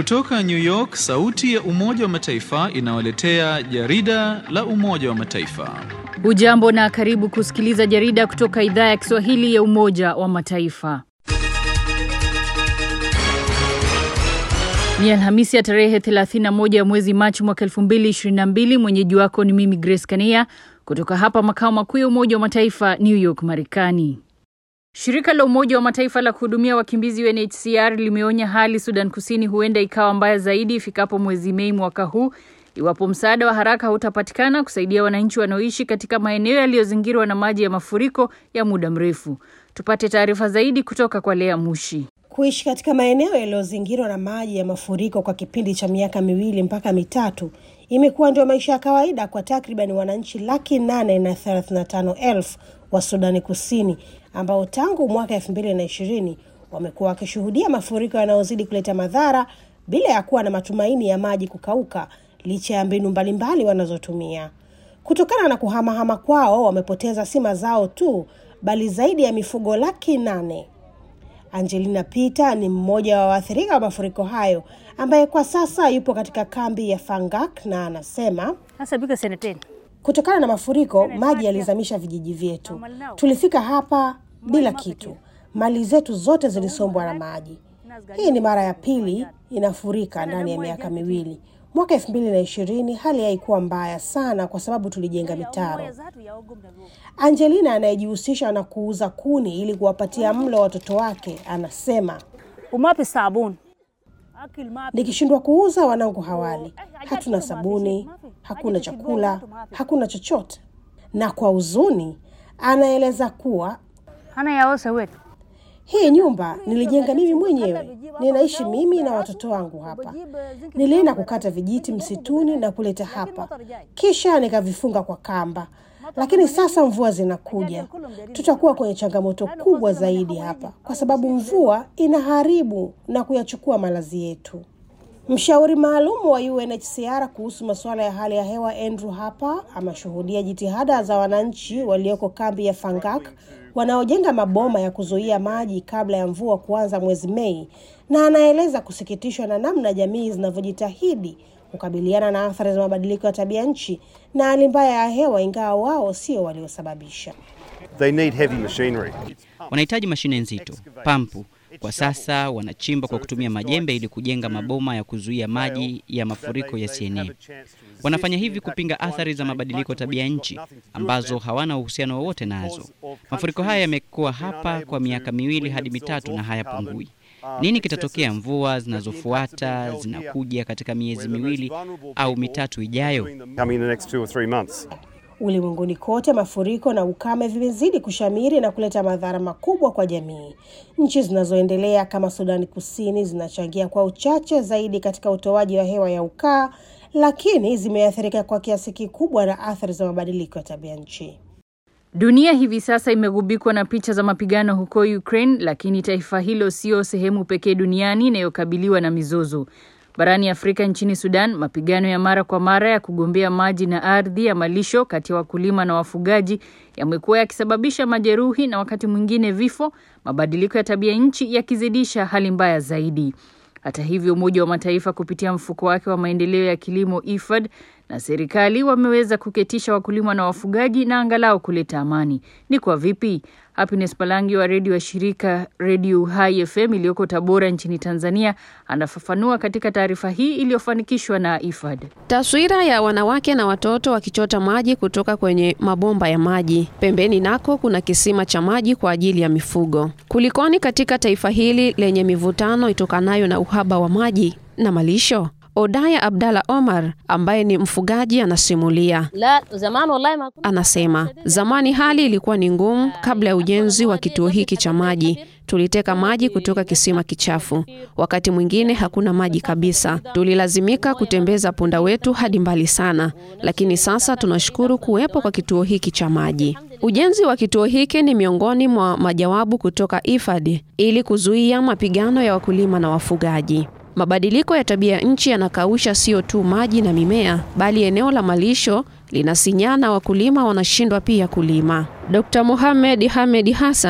Kutoka New York, sauti ya Umoja wa Mataifa inawaletea jarida la Umoja wa Mataifa. Ujambo na karibu kusikiliza jarida kutoka idhaa ya Kiswahili ya Umoja wa Mataifa. Ni Alhamisi ya tarehe 31 ya mwezi Machi mwaka 2022. Mwenyeji wako ni mimi Grace Kania kutoka hapa makao makuu ya Umoja wa Mataifa New York, Marekani. Shirika la Umoja wa Mataifa la kuhudumia wakimbizi UNHCR limeonya hali Sudan Kusini huenda ikawa mbaya zaidi ifikapo mwezi Mei mwaka huu iwapo msaada wa haraka hautapatikana kusaidia wananchi wanaoishi katika maeneo yaliyozingirwa na maji ya mafuriko ya muda mrefu. Tupate taarifa zaidi kutoka kwa Lea Mushi. Kuishi katika maeneo yaliyozingirwa na maji ya mafuriko kwa kipindi cha miaka miwili mpaka mitatu imekuwa ndio maisha ya kawaida kwa takriban wananchi laki nane na thelathini na tano elfu wa Sudani Kusini ambao tangu mwaka elfu mbili na ishirini wamekuwa wakishuhudia mafuriko yanayozidi kuleta madhara bila ya kuwa na matumaini ya maji kukauka licha ya mbinu mbalimbali wanazotumia. Kutokana na kuhamahama kwao, wamepoteza si mazao tu, bali zaidi ya mifugo laki nane. Angelina Peter ni mmoja wa waathirika wa mafuriko hayo ambaye kwa sasa yupo katika kambi ya Fangak na anasema kutokana na mafuriko maji yalizamisha vijiji vyetu. Tulifika hapa bila kitu, mali zetu zote zilisombwa na maji. Hii ni mara ya pili inafurika ndani ya miaka miwili. Mwaka elfu mbili na ishirini hali haikuwa mbaya sana kwa sababu tulijenga mitaro. Angelina anayejihusisha na kuuza kuni ili kuwapatia mlo watoto wake anasema, nikishindwa kuuza wanangu hawali, hatuna sabuni, hakuna chakula, hakuna chochote. Na kwa huzuni anaeleza kuwa hii nyumba nilijenga mimi mwenyewe, ninaishi mimi na watoto wangu hapa. Nilienda kukata vijiti msituni na kuleta hapa, kisha nikavifunga kwa kamba. Lakini sasa mvua zinakuja, tutakuwa kwenye changamoto kubwa zaidi hapa, kwa sababu mvua inaharibu na kuyachukua malazi yetu. Mshauri maalum wa UNHCR kuhusu masuala ya hali ya hewa Andrew Harper ameshuhudia jitihada za wananchi walioko kambi ya Fangak wanaojenga maboma ya kuzuia maji kabla ya mvua kuanza mwezi Mei, na anaeleza kusikitishwa na namna jamii zinavyojitahidi kukabiliana na athari za mabadiliko ya tabia nchi na hali mbaya ya hewa, ingawa wao sio waliosababisha. They need heavy machinery. Wanahitaji mashine nzito, pampu. Kwa sasa wanachimba kwa kutumia majembe ili kujenga maboma ya kuzuia maji ya mafuriko yasienee. Wanafanya hivi kupinga athari za mabadiliko tabia nchi ambazo hawana uhusiano wowote nazo. Mafuriko haya yamekuwa hapa kwa miaka miwili hadi mitatu na hayapungui. Nini kitatokea mvua zinazofuata zinakuja katika miezi miwili au mitatu ijayo? Ulimwenguni kote mafuriko na ukame vimezidi kushamiri na kuleta madhara makubwa kwa jamii. Nchi zinazoendelea kama Sudani Kusini zinachangia kwa uchache zaidi katika utoaji wa hewa ya ukaa, lakini zimeathirika kwa kiasi kikubwa na athari za mabadiliko ya tabia nchi. Dunia hivi sasa imegubikwa na picha za mapigano huko Ukraine, lakini taifa hilo sio sehemu pekee duniani inayokabiliwa na mizozo. Barani Afrika, nchini Sudan, mapigano ya mara kwa mara ya kugombea maji na ardhi ya malisho kati ya wakulima na wafugaji yamekuwa yakisababisha majeruhi na wakati mwingine vifo, mabadiliko ya tabia nchi yakizidisha hali mbaya zaidi. Hata hivyo, Umoja wa Mataifa kupitia mfuko wake wa maendeleo ya kilimo IFAD na serikali wameweza kuketisha wakulima na wafugaji na angalau kuleta amani. Ni kwa vipi? Happiness Palangi wa redio ya shirika Redio Uhai FM iliyoko Tabora nchini Tanzania anafafanua katika taarifa hii iliyofanikishwa na IFAD. Taswira ya wanawake na watoto wakichota maji kutoka kwenye mabomba ya maji. Pembeni nako kuna kisima cha maji kwa ajili ya mifugo. Kulikoni katika taifa hili lenye mivutano itokanayo na uhaba wa maji na malisho? Odaya Abdalla Omar ambaye ni mfugaji anasimulia. La, zamani wallahi ma... Anasema zamani hali ilikuwa ni ngumu kabla ya ujenzi wa kituo hiki cha maji. Tuliteka maji kutoka kisima kichafu. Wakati mwingine hakuna maji kabisa, tulilazimika kutembeza punda wetu hadi mbali sana, lakini sasa tunashukuru kuwepo kwa kituo hiki cha maji. Ujenzi wa kituo hiki ni miongoni mwa majawabu kutoka IFAD ili kuzuia mapigano ya wakulima na wafugaji. Mabadiliko ya tabia nchi yanakausha sio tu maji na mimea, bali eneo la malisho linasinyana, wakulima wanashindwa pia kulima. Dr. Mohamed Hamed Hassan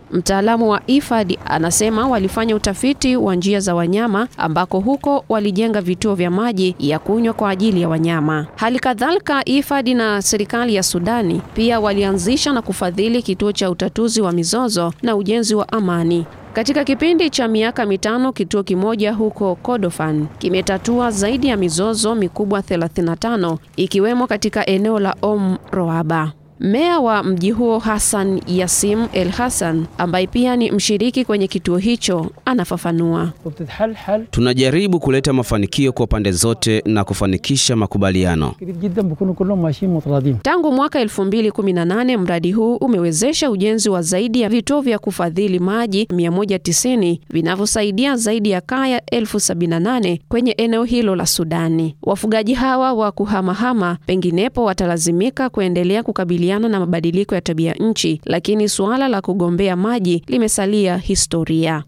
Mtaalamu wa IFAD anasema walifanya utafiti wa njia za wanyama ambako huko walijenga vituo vya maji ya kunywa kwa ajili ya wanyama. Hali kadhalika, IFAD na serikali ya Sudani pia walianzisha na kufadhili kituo cha utatuzi wa mizozo na ujenzi wa amani. Katika kipindi cha miaka mitano, kituo kimoja huko Kordofan kimetatua zaidi ya mizozo mikubwa 35 ikiwemo katika eneo la Om Roaba. Meya wa mji huo Hassan Yasim El Hassan, ambaye pia ni mshiriki kwenye kituo hicho, anafafanua. Tunajaribu kuleta mafanikio kwa pande zote na kufanikisha makubaliano. Tangu mwaka 2018 mradi huu umewezesha ujenzi wa zaidi ya vituo vya kufadhili maji 190 vinavyosaidia zaidi ya kaya elfu 78 kwenye eneo hilo la Sudani. Wafugaji hawa wa kuhamahama penginepo watalazimika kuendelea kukabiliana na mabadiliko ya tabia nchi, lakini suala la kugombea maji limesalia historia.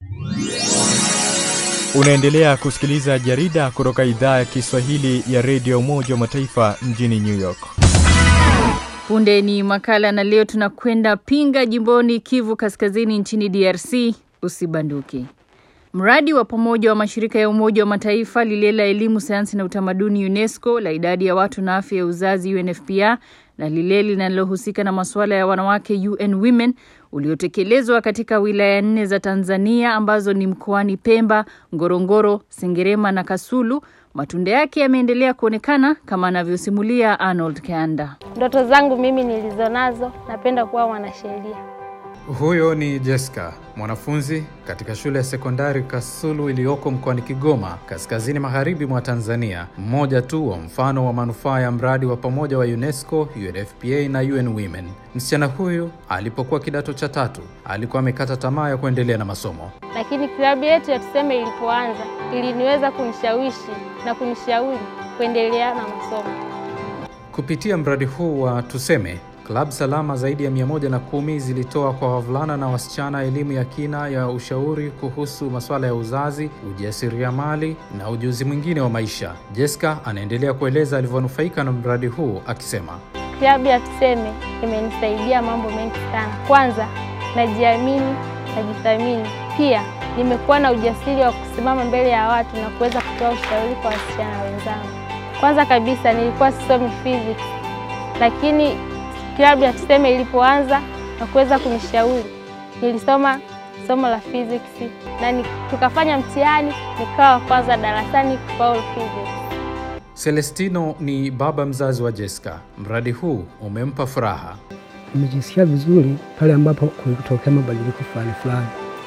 Unaendelea kusikiliza jarida kutoka idhaa ya Kiswahili ya redio Umoja wa Mataifa mjini New York. Punde ni makala na leo tunakwenda Pinga jimboni Kivu Kaskazini nchini DRC. Usibanduki. Mradi wa pamoja wa mashirika ya Umoja wa Mataifa lile la elimu, sayansi na utamaduni UNESCO, la idadi ya watu na afya ya uzazi UNFPA na lile linalohusika na masuala ya wanawake UN Women uliotekelezwa katika wilaya nne za Tanzania ambazo ni mkoani Pemba, Ngorongoro, Sengerema na Kasulu. Matunda yake yameendelea kuonekana kama anavyosimulia Arnold Kanda. Ndoto zangu mimi nilizonazo, napenda kuwa mwanasheria. Huyo ni Jessica, mwanafunzi katika shule ya sekondari Kasulu iliyoko mkoani Kigoma, kaskazini magharibi mwa Tanzania, mmoja tu wa mfano wa manufaa ya mradi wa pamoja wa UNESCO, UNFPA na UN Women. Msichana huyu alipokuwa kidato cha tatu alikuwa amekata tamaa ya kuendelea na masomo, lakini klabu yetu ya Tuseme ilipoanza iliniweza kunishawishi na kunishauri kuendelea na masomo. Kupitia mradi huu wa Tuseme Klabu salama zaidi ya mia moja na kumi zilitoa kwa wavulana na wasichana elimu ya kina ya ushauri kuhusu masuala ya uzazi, ujasiriamali na ujuzi mwingine wa maisha. Jessica anaendelea kueleza alivyonufaika na mradi huu akisema, klabu ya Tuseme imenisaidia mambo mengi sana. Kwanza, najiamini, najithamini. Pia nimekuwa na ujasiri wa kusimama mbele ya watu na kuweza kutoa ushauri kwa wasichana wenzangu. Kwanza kabisa nilikuwa sisomi physics, lakini klabu ya Tuseme ilipoanza na kuweza kunishauri, nilisoma somo la physics na tukafanya mtihani, nikawa kwanza darasani kufaulu physics. Celestino ni baba mzazi wa Jessica. Mradi huu umempa furaha. Nimejisikia vizuri pale ambapo kulitokea mabadiliko fulani fulani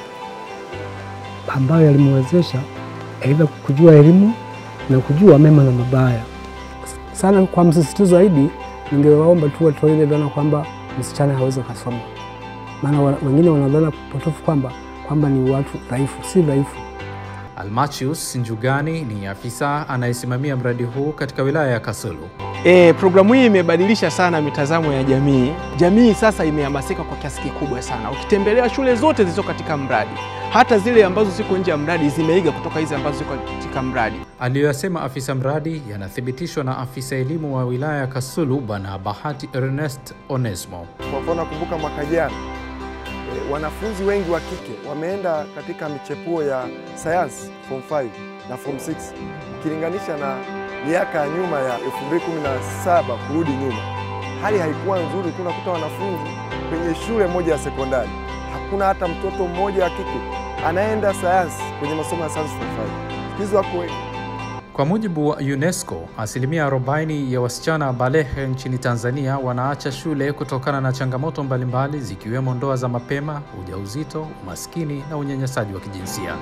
ambayo yalimwezesha aidha kujua elimu na kujua mema na mabaya. Sana kwa msisitizo zaidi ningewaomba tu watoe ile dhana kwamba msichana hawezi kusoma, maana wengine wanadhana potofu kwamba kwamba ni watu dhaifu. Si dhaifu. Almachius Njugani ni afisa anayesimamia mradi huu katika wilaya ya Kasulu. E, programu hii imebadilisha sana mitazamo ya jamii. Jamii sasa imehamasika kwa kiasi kikubwa sana. Ukitembelea shule zote zilizo katika mradi, hata zile ambazo ziko nje ya mradi zimeiga kutoka hizi ambazo ziko katika mradi. Aliyoyasema afisa mradi yanathibitishwa na afisa elimu wa wilaya ya Kasulu Bwana Bahati Ernest Onesmo. Kwa mfano, nakumbuka mwaka jana e, wanafunzi wengi wa kike wameenda katika michepuo ya sayansi form 5 na form 6 ukilinganisha na miaka ya nyuma ya 2017 kurudi nyuma, hali haikuwa nzuri. Kunakuta wanafunzi kwenye shule moja ya sekondari hakuna hata mtoto mmoja wa kike anaenda sayansi kwenye masomo ya sayansi form 5. Hizo wako wengi. Kwa mujibu wa UNESCO, asilimia 40 ya wasichana balehe nchini Tanzania wanaacha shule kutokana na changamoto mbalimbali zikiwemo ndoa za mapema, ujauzito, umaskini na unyanyasaji wa kijinsia.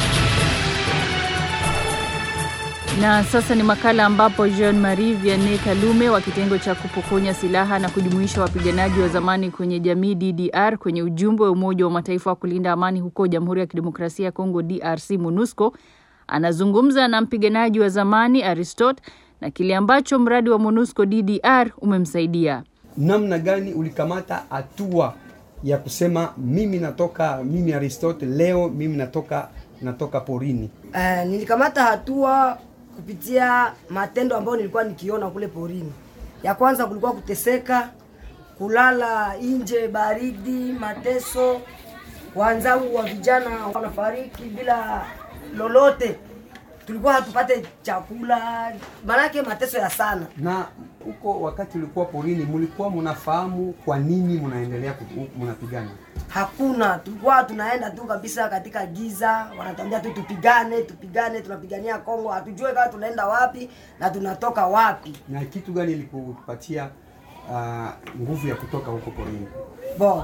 Na sasa ni makala ambapo Jean Marie Vianney Kalume wa kitengo cha kupokonya silaha na kujumuisha wapiganaji wa zamani kwenye jamii DDR kwenye ujumbe wa Umoja wa Mataifa wa kulinda amani huko Jamhuri ya Kidemokrasia ya Kongo DRC MONUSCO anazungumza na mpiganaji wa zamani Aristot na kile ambacho mradi wa MONUSCO DDR umemsaidia. Namna gani ulikamata hatua ya kusema mimi natoka, mimi Aristote leo mimi natoka natoka porini? Uh, nilikamata hatua kupitia matendo ambayo nilikuwa nikiona kule porini. Ya kwanza kulikuwa kuteseka, kulala nje, baridi, mateso wenzangu wa vijana wanafariki bila lolote, tulikuwa hatupate chakula, maanake mateso ya sana. Na huko wakati ulikuwa porini, mlikuwa mnafahamu kwa nini mnaendelea ku- mnapigana? Hakuna, tulikuwa tunaenda tu kabisa katika giza, wanatuambia tu tupigane, tupigane, tunapigania Kongo, hatujue kama tunaenda wapi na tunatoka wapi. Na kitu gani ilikupatia uh, nguvu ya kutoka huko porini? Bo,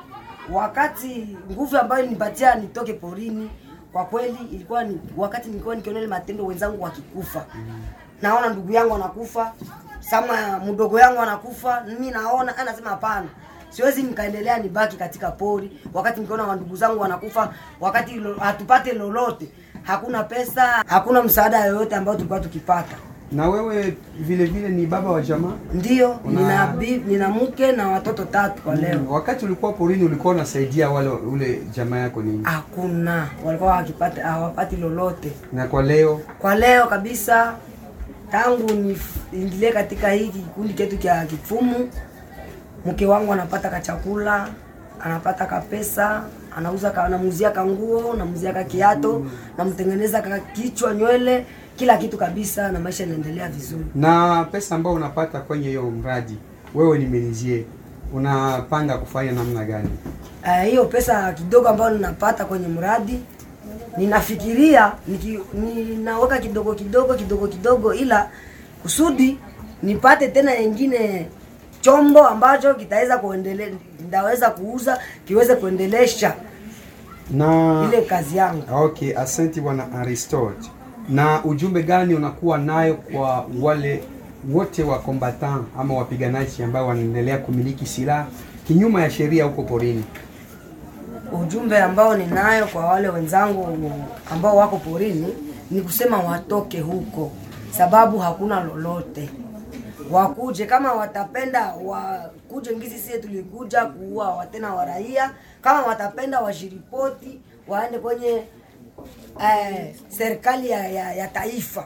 wakati nguvu ambayo ilinipatia nitoke porini, kwa kweli ilikuwa ni wakati nilikuwa nikiona ile matendo wenzangu wakikufa, naona ndugu yangu anakufa, sama mdogo yangu anakufa, mimi naona anasema hapana, siwezi nikaendelea nibaki katika pori wakati nikiona wandugu zangu wanakufa, wakati lo, hatupate lolote, hakuna pesa, hakuna msaada yoyote ambao tulikuwa tukipata. Na wewe vile vile ni baba wa jamaa? Ndio, Una- nina, bi- nina mke na watoto tatu kwa leo. Mm, Wakati ulikuwa porini ulikuwa unasaidia wale ule jamaa yako nini? Hakuna, walikuwa wakipata hawapati lolote. Na kwa leo Kwa leo kabisa, tangu niingilie katika hiki kikundi chetu cha kifumu, mke wangu anapata kachakula, anapata kapesa, anauza ka, namuzia kanguo, namuzia ka kiato, namtengeneza ka kichwa, nywele, kila kitu kabisa, na maisha yanaendelea vizuri. na pesa ambayo unapata kwenye hiyo mradi, wewe ni menizie, unapanga kufanya namna gani? Eh, hiyo pesa kidogo ambayo ninapata kwenye mradi ninafikiria niki, ninaweka kidogo kidogo kidogo kidogo, ila kusudi nipate tena yengine chombo ambacho kitaweza kuendelea, nitaweza kuuza kiweze kuendelesha Na ile kazi yangu. okay, asante bwana Aristotle. Na ujumbe gani unakuwa nayo kwa wale wote wa combatant ama wapiganaji ambao wanaendelea kumiliki silaha kinyuma ya sheria huko porini? Ujumbe ambao ninayo kwa wale wenzangu ambao wako porini ni kusema watoke huko, sababu hakuna lolote. Wakuje kama watapenda, wakuje ngisi sie tulikuja kuua watena wa raia. Kama watapenda washiripoti, waende kwenye eh, serikali ya, ya, ya taifa.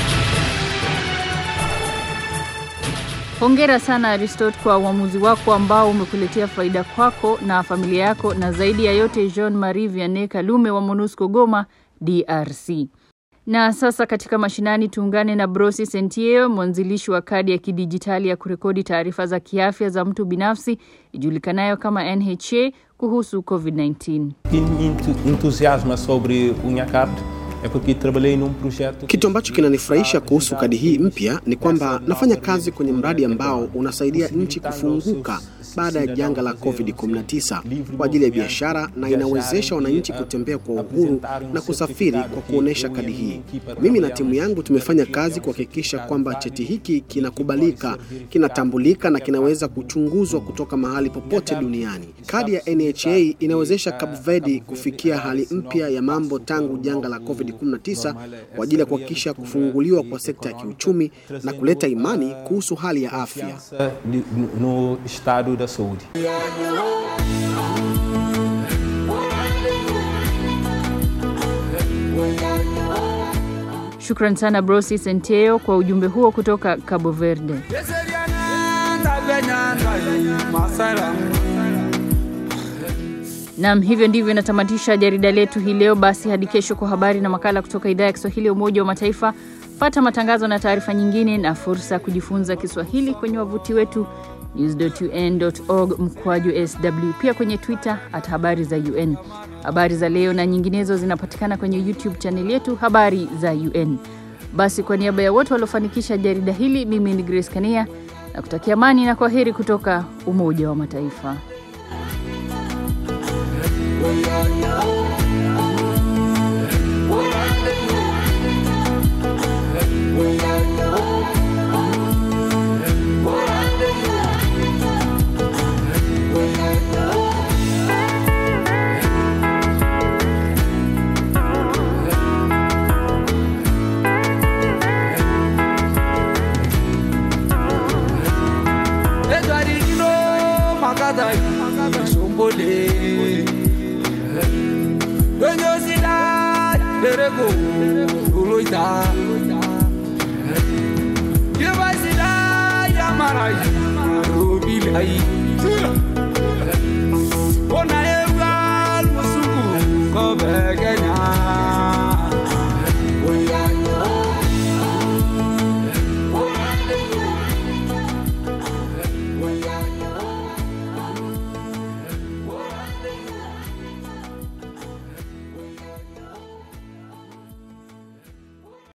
Hongera sana Aristot kwa uamuzi wako ambao umekuletea faida kwako na familia yako, na zaidi ya yote Jean Marie Vianney Kalume wa MONUSCO Goma, DRC. Na sasa katika mashinani tuungane na Brosi Sentieo, mwanzilishi wa kadi ya kidijitali ya kurekodi taarifa za kiafya za mtu binafsi ijulikanayo kama NHA kuhusu COVID-19. que me entu- entusiasma sobre o Nhacap é porque trabalhei num projeto Kitu ambacho kinanifurahisha kuhusu kadi hii mpya ni kwamba nafanya kazi kwenye mradi ambao unasaidia nchi kufunguka baada ya janga la COVID-19 kwa ajili ya biashara na inawezesha wananchi kutembea kwa uhuru na kusafiri kwa kuonesha kadi hii. Mimi na timu yangu tumefanya kazi kuhakikisha kwamba cheti hiki kinakubalika, kinatambulika na kinaweza kuchunguzwa kutoka mahali popote duniani. Kadi ya NHA inawezesha Cape Verde kufikia hali mpya ya mambo tangu janga la COVID-19 kwa ajili ya kuhakikisha kufunguliwa kwa sekta ya kiuchumi na kuleta imani kuhusu hali ya afya. confiança de- no estado da saúde. Shukran sana Brosi Senteo kwa ujumbe huo kutoka Cabo Verde. Nam, hivyo ndivyo inatamatisha jarida letu hii leo. Basi hadi kesho kwa habari na makala kutoka idhaa ya Kiswahili ya Umoja wa Mataifa. Pata matangazo na taarifa nyingine na fursa ya kujifunza Kiswahili kwenye wavuti wetu news.un.org mkwaju sw, pia kwenye Twitter at habari za UN. Habari za leo na nyinginezo zinapatikana kwenye YouTube chaneli yetu habari za UN. Basi kwa niaba ya wote waliofanikisha jarida hili, mimi ni Grace Kania na kutakia amani na kwa heri kutoka Umoja wa Mataifa. edwarigino makadai sombole donyosida lereko oloita yebasida yamarai robilai ona